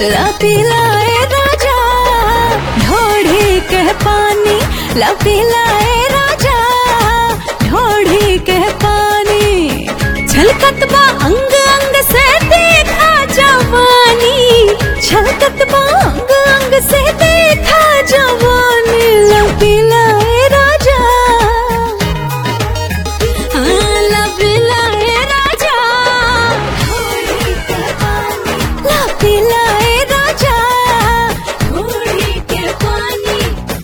ला पिलाए राजा ढोढ़ी के पानी ला पिलाए राजा ढोढ़ी के पानी छलकत बा अंग अंग से देखा जवानी छलकत बा अंग अंग से देखा जवानी ला पिलाए राजा हाँ, ला पिलाए राजा ला पिलाए राजा ढोढ़ी के पानी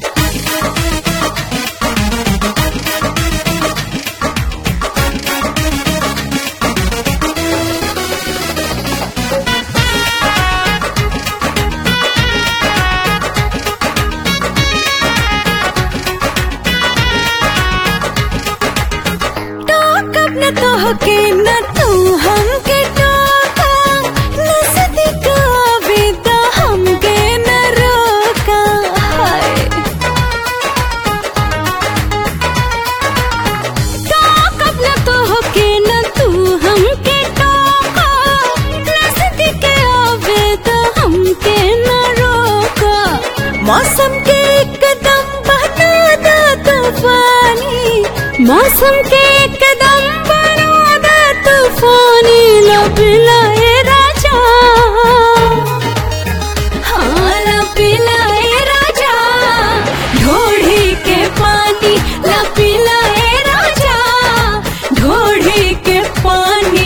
टोकब न तोहके न तू हमके टोका नजदीक आवे त हमके न रोका हाय टोकब न तोहके न तू हमके टोका नजदीक आवे त हमके न रोका मौसम के एकदम बना दा तूफानी मौसम के एकदम बना दा तूफानी लब लाए राजा हाँ लब लाए राजा ढोढ़ी के पानी लब लाए राजा ढोढ़ी के पानी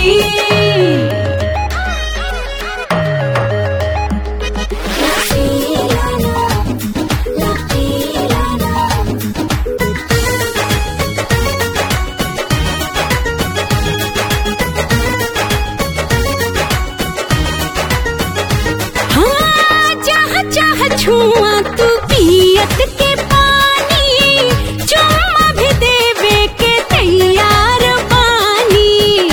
हाँ चाह चाह छुआ तू पियत के पानी चुम्मा भी देवे के तैयार पानी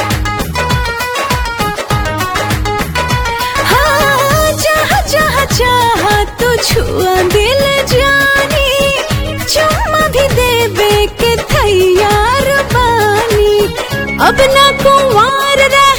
हाँ चाह चाह चाह तू छुआ दिल जानी चुम्मा भी देवे के तैयार पानी अब ना कुंवार रह